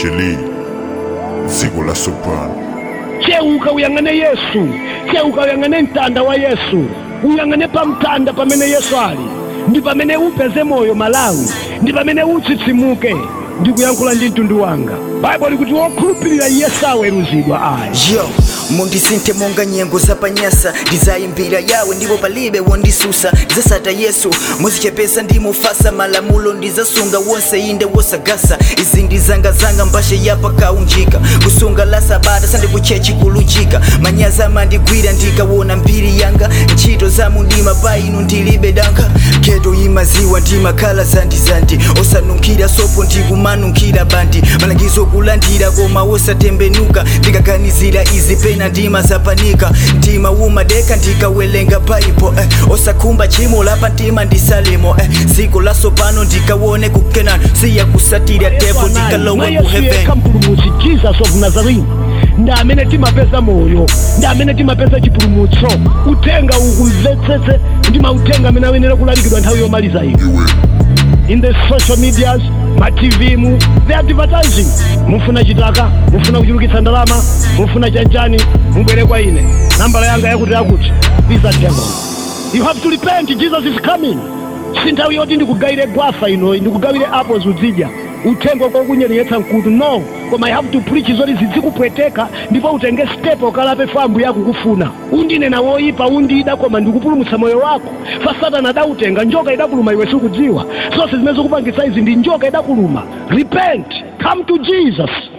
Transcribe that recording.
chili dziko la soprano cheuka uyang'ane yesu cheuka uyang'ane mtanda wa yesu uyang'ane pa mtanda pamene yesu ali ndi pamene upeze moyo malawi ndi pamene utsitsimuke ndikuyankhula ndi mtundu wanga baibo likuti wokhulupirira yesu aweruzidwa ayi yo mundisinthe monga nyengo zapanyasa ndizayimbira yawe ndipo palibe wondisusa ndizasata yesu muzichepesa ndimufasa malamulo ndizasunga wonse inde wosagasa izi ndizangazanga mbashe yapakaunjika kusunga la sabata sandikuchechi kulujika manyaza mandigwira ndikawona mbiri yanga ntchito za mundima pa inu ndilibe danka gedo imaziwa ndimakhala zandizandi osanunkhira sopo ndikumanunkhira bandi malangizo kulandira koma wosatembenuka ndikaganizira izi pena ndima zapanika mtima umadeka ndikawelenga baibo eh. osakhumba chimo lapa mtima ndisalimo eh. dziko lasopano ndikawone kukenani siya kusatira tepo ndikalowe ku heaven yekha mpulumutsi jesus of nazarene ndi amene timapeza moyo ndi amene timapeza chipulumutso uthenga ukumvetsetse ndi mautenga amene ayenera kulalikidwa nthawi yomaliza ino iwe in the social medias ma tv mu the advertising mufuna chitaka mufuna kuchulukitsa ndalama mufuna chanchani mubwere kwa ine nambala yanga yakuti yakuti visa devil you have to repent jesus is coming si nthawi yoti ndikugawire gwafa ino ndikugawire apples uzidya uthenga kokunyeretsa mkutu no koma i have to preach zoti zizikupweteka ndipo utenge step ukalape fambu yako kufuna undinena woyipa undida koma ndikupulumutsa moyo wako fa satana adautenga njoka idakuluma iwe sikudziwa zonse zimene zikupangitsa izi ndi njoka idakuluma repent come to jesus